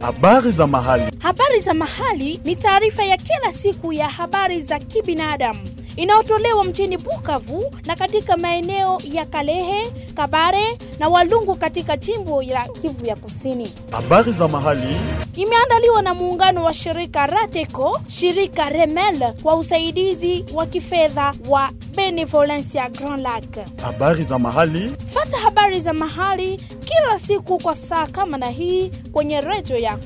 Habari za mahali. Habari za mahali ni taarifa ya kila siku ya habari za kibinadamu inayotolewa mjini Bukavu na katika maeneo ya Kalehe, Kabare na Walungu katika jimbo la Kivu ya Kusini. Habari za mahali. Imeandaliwa na muungano wa shirika Rateco, shirika Remel kwa usaidizi wa kifedha wa Benevolencia Grand Lac. Habari za mahali. Fata habari za mahali kila siku kwa saa kama na hii kwenye redio yako.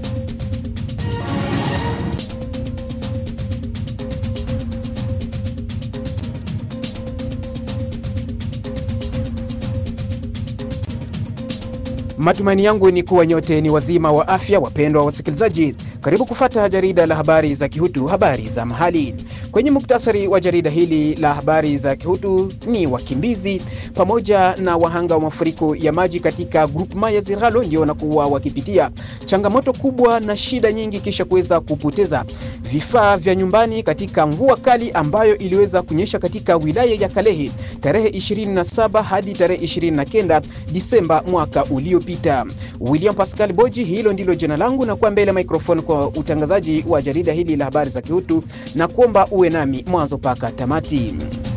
Matumaini yangu ni kuwa nyote ni wazima wa afya, wapendwa wasikilizaji. Karibu kufata jarida la habari za Kihutu, habari za mahali. Kwenye muktasari wa jarida hili la habari za Kihutu ni wakimbizi pamoja na wahanga wa mafuriko ya maji katika grupema ya Ziralo ndio wanakuwa wakipitia changamoto kubwa na shida nyingi, kisha kuweza kupoteza vifaa vya nyumbani katika mvua kali ambayo iliweza kunyesha katika wilaya ya Kalehe tarehe 27 hadi tarehe 29 Disemba mwaka uliopita. William Pascal Boji, hilo ndilo jina langu, na kuwa mbele microphone kwa utangazaji wa jarida hili la habari za Kihutu, na kuomba uwe nami mwanzo mpaka tamati.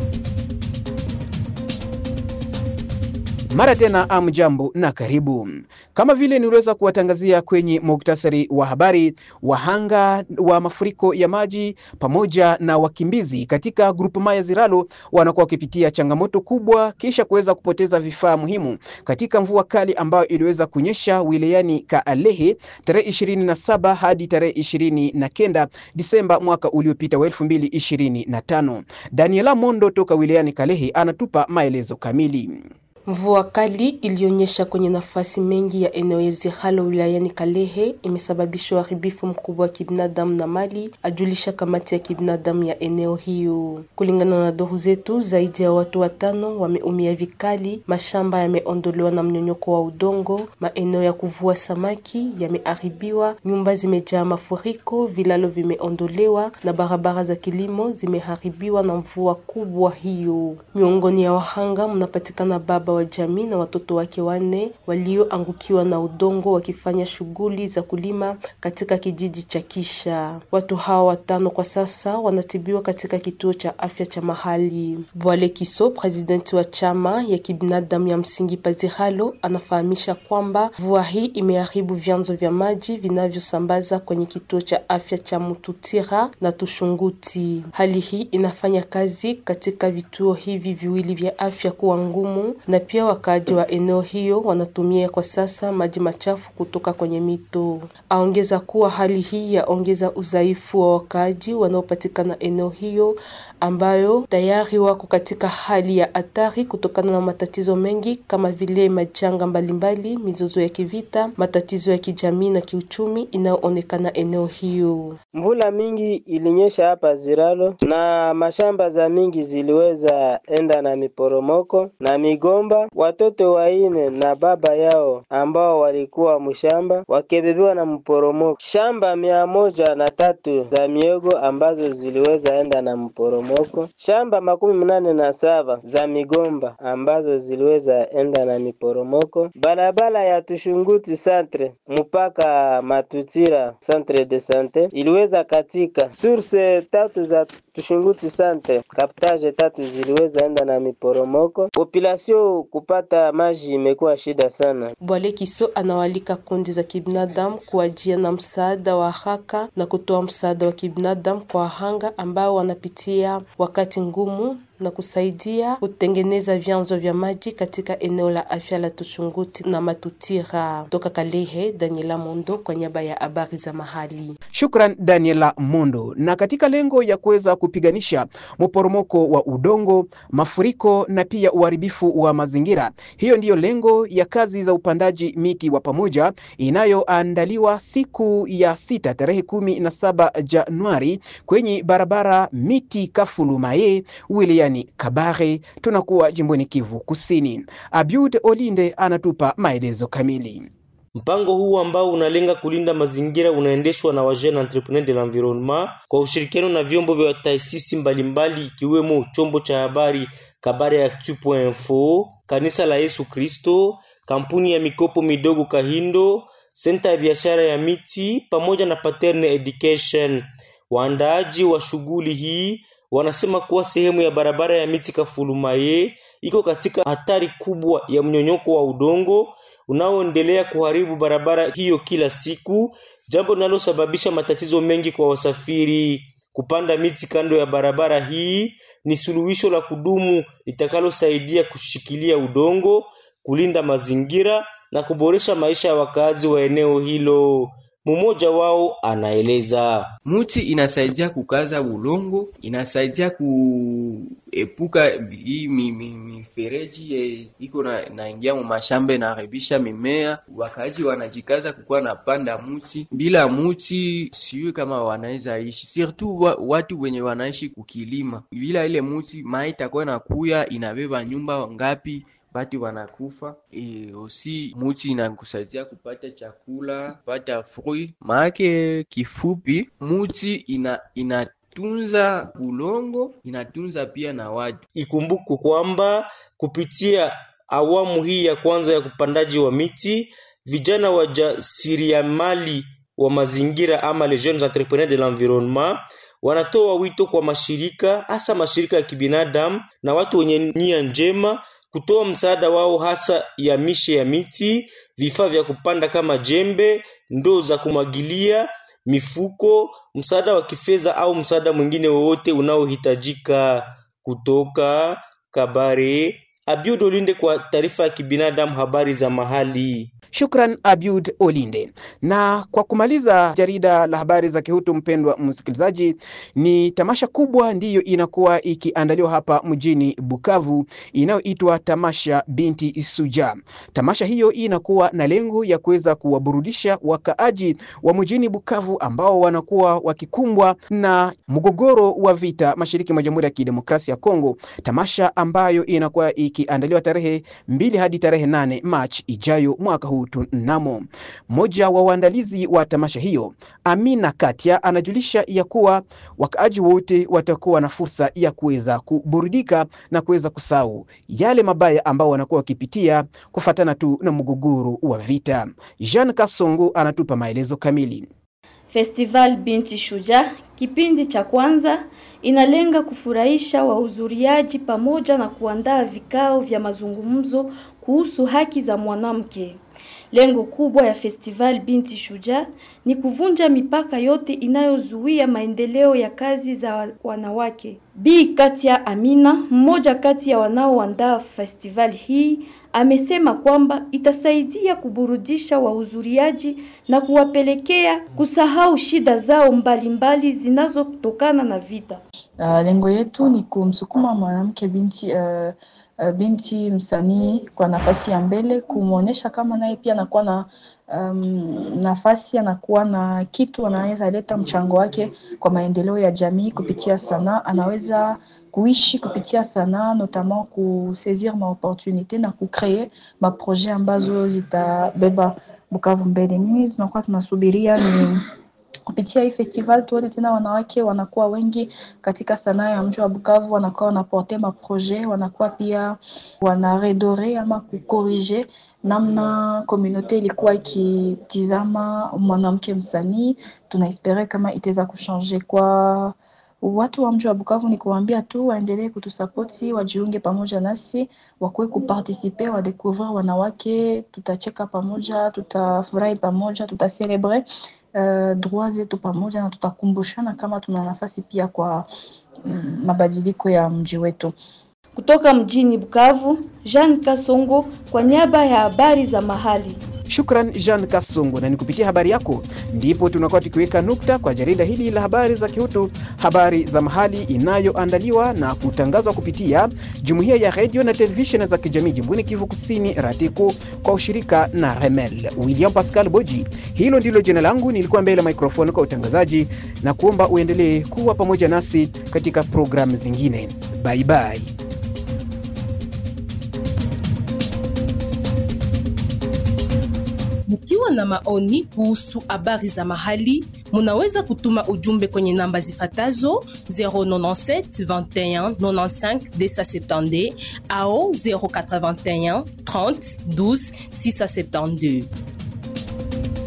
Mara tena amjambo na karibu. Kama vile niliweza kuwatangazia kwenye muktasari wa habari, wahanga wa mafuriko ya maji pamoja na wakimbizi katika grupema ya Ziralo wanakuwa wakipitia changamoto kubwa kisha kuweza kupoteza vifaa muhimu katika mvua kali ambayo iliweza kunyesha wilayani Kaalehe tarehe 27 hadi tarehe 29 Disemba mwaka uliopita wa 2025. Daniela Mondo toka wilayani Kalehe anatupa maelezo kamili. Mvua kali ilionyesha kwenye nafasi mengi ya eneo ya Ziralo wilayani Kalehe imesababisha uharibifu mkubwa wa kibinadamu na mali, ajulisha kamati ya kibinadamu ya eneo hiyo. Kulingana na duru zetu, zaidi ya watu watano wameumia vikali, mashamba yameondolewa na mnyonyoko wa udongo, maeneo ya kuvua samaki yameharibiwa, nyumba zimejaa mafuriko, vilalo vimeondolewa na barabara za kilimo zimeharibiwa na mvua kubwa hiyo. Miongoni ya wahanga mnapatikana baba wa jamii na watoto wake wanne walioangukiwa na udongo wakifanya shughuli za kulima katika kijiji cha Kisha. Watu hawa watano kwa sasa wanatibiwa katika kituo cha afya cha mahali. Bwale Kiso, presidenti wa chama ya kibinadamu ya msingi Paziralo, anafahamisha kwamba mvua hii imeharibu vyanzo vya maji vinavyosambaza kwenye kituo cha afya cha Mututira na Tushunguti. Hali hii inafanya kazi katika vituo hivi viwili vya afya kuwa ngumu na pia wakaaji wa eneo hiyo wanatumia kwa sasa maji machafu kutoka kwenye mito. Aongeza kuwa hali hii yaongeza udhaifu wa wakaaji wanaopatikana eneo hiyo ambayo tayari wako katika hali ya hatari kutokana na matatizo mengi kama vile majanga mbalimbali, mizozo ya kivita, matatizo ya kijamii na kiuchumi inayoonekana eneo hiyo. Mvula mingi ilinyesha hapa Ziralo na mashamba za mingi ziliweza enda na miporomoko na migomba. Watoto waine na baba yao ambao walikuwa mshamba wakebebewa na mporomoko. Shamba mia moja na tatu za miogo ambazo ziliweza enda na mporomoko. Shamba makumi mnane na saba za migomba ambazo ziliweza enda na miporomoko. Barabara ya Tushunguti centre mpaka Matutira centre de sante iliweza katika. Source tatu za Tushunguti centre kaptage tatu ziliweza enda na miporomoko. Population kupata maji imekuwa shida sana. Bwale Kiso anawalika kundi za kibinadamu kuajia na msaada wa haraka na kutoa msaada wa kibinadamu kwa wahanga ambao wanapitia wakati ngumu na kusaidia kutengeneza vyanzo vya maji katika eneo la afya la Tushunguti na Matutira. Toka Kalehe, Daniela Mondo kwa niaba ya habari za mahali. Shukran Daniela Mondo. Na katika lengo ya kuweza kupiganisha mporomoko wa udongo, mafuriko na pia uharibifu wa mazingira, hiyo ndiyo lengo ya kazi za upandaji miti wa pamoja inayoandaliwa siku ya sita tarehe kumi na saba Januari kwenye barabara miti Kafulumaye wilaya wilayani Kabare, tunakuwa jimboni Kivu Kusini. Abiud Olinde anatupa maelezo kamili. Mpango huu ambao unalenga kulinda mazingira unaendeshwa na Wajeunes Entrepreneurs de l'Environnement kwa ushirikiano na vyombo vya taasisi mbalimbali ikiwemo chombo cha habari Kabare Actu.info, kanisa la Yesu Kristo, kampuni ya mikopo midogo Kahindo, senta ya biashara ya miti pamoja na Paterne Education. Waandaaji wa shughuli hii wanasema kuwa sehemu ya barabara ya miti Kafulumaye iko katika hatari kubwa ya mnyonyoko wa udongo unaoendelea kuharibu barabara hiyo kila siku, jambo linalosababisha matatizo mengi kwa wasafiri. Kupanda miti kando ya barabara hii ni suluhisho la kudumu litakalosaidia kushikilia udongo, kulinda mazingira na kuboresha maisha ya wakazi wa eneo hilo. Mmoja wao anaeleza. Muti inasaidia kukaza ulongo, inasaidia kuepuka hii mifereji mi, iko na naingia mu mashamba inaharibisha mimea. Wakaaji wanajikaza kukuwa na panda muti, bila muti siyo kama wanaweza ishi, surtout wa, watu wenye wanaishi kukilima. Bila ile muti mai itakuwa nakuya inabeba nyumba ngapi batu wanakufa. E, osi muti inakusaidia kupata chakula, kupata fruit. Maake kifupi, muti ina inatunza ulongo, inatunza pia na watu. Ikumbukwe kwamba kupitia awamu hii ya kwanza ya kupandaji wa miti, vijana wajasiriamali wa mazingira ama les jeunes entrepreneurs de l'environnement wanatoa wito kwa mashirika hasa mashirika ya kibinadamu na watu wenye nia njema kutoa msaada wao hasa ya mishe ya miti, vifaa vya kupanda kama jembe, ndoo za kumwagilia, mifuko, msaada wa kifedha au msaada mwingine wowote unaohitajika. Kutoka Kabare, Abiud Olinde kwa taarifa ya kibinadamu, habari za mahali. Shukran Abiud Olinde. Na kwa kumaliza jarida la habari za Kihutu, mpendwa msikilizaji, ni tamasha kubwa ndiyo inakuwa ikiandaliwa hapa mjini Bukavu inayoitwa Tamasha Binti Suja. Tamasha hiyo inakuwa na lengo ya kuweza kuwaburudisha wakaaji wa mjini Bukavu ambao wanakuwa wakikumbwa na mgogoro wa vita mashariki mwa Jamhuri ya Kidemokrasia ya Kongo, tamasha ambayo inakuwa ikiandaliwa tarehe mbili hadi tarehe nane Machi ijayo mwaka huu tunamo. Mmoja wa waandalizi wa tamasha hiyo, Amina Katia, anajulisha ya kuwa wakaaji wote watakuwa na fursa ya kuweza kuburudika na kuweza kusahau yale mabaya ambao wanakuwa wakipitia kufatana tu na mgogoro wa vita. Jean Kasongo anatupa maelezo kamili. Festival Binti Shujaa kipindi cha kwanza inalenga kufurahisha wahudhuriaji pamoja na kuandaa vikao vya mazungumzo kuhusu haki za mwanamke. Lengo kubwa ya Festival Binti Shujaa ni kuvunja mipaka yote inayozuia maendeleo ya kazi za wanawake. Bi Katia Amina, mmoja kati ya wanaoandaa festival hii, amesema kwamba itasaidia kuburudisha wahudhuriaji na kuwapelekea kusahau shida zao mbalimbali zinazotokana na vita. Uh, lengo yetu ni kumsukuma mwanamke binti uh, uh, binti msanii kwa nafasi ya mbele, kumwonyesha kama naye pia anakuwa na um, nafasi, anakuwa na kitu, anaweza leta mchango wake kwa maendeleo ya jamii kupitia sanaa, anaweza kuishi kupitia sanaa, notamment kusaisir ma opportunité na kucree ma projet ambazo zitabeba Bukavu mbele. Nini tunakuwa tunasubiria ni kupitia hii festival tuone tena wanawake wanakuwa wengi katika sanaa ya mji wa Bukavu, wanakuwa wanaporte ma projet, wanakuwa pia wanaredore ama kukorige namna komunote ilikuwa ikitizama mwanamke msanii. Tunaespere kama itaweza kuchanger kwa watu wa mji wa Bukavu ni kuambia tu waendelee kutusapoti, wajiunge pamoja nasi, wakuwe kupartisipe, wadecouvrir wanawake. Tutacheka pamoja, tutafurahi pamoja, tutacelebre uh, droit zetu pamoja na tutakumbushana kama tuna nafasi pia kwa mm, mabadiliko ya mji wetu. Kutoka mjini Bukavu, Jean Kasongo kwa niaba ya habari za mahali. Shukran Jean Kasongo, na ni kupitia habari yako ndipo tunakuwa tukiweka nukta kwa jarida hili la habari za Kihutu, habari za mahali inayoandaliwa na kutangazwa kupitia jumuiya ya redio na televisheni za kijamii jimboni Kivu Kusini, RATECO kwa ushirika na Remel. William Pascal Boji, hilo ndilo jina langu, nilikuwa mbele ya mikrofoni kwa utangazaji, na kuomba uendelee kuwa pamoja nasi katika programu zingine. Bye bye. Mkiwa na maoni kuhusu habari za mahali, munaweza kutuma ujumbe kwenye namba zifatazo 097 21 95 270 au 081 30 12 672.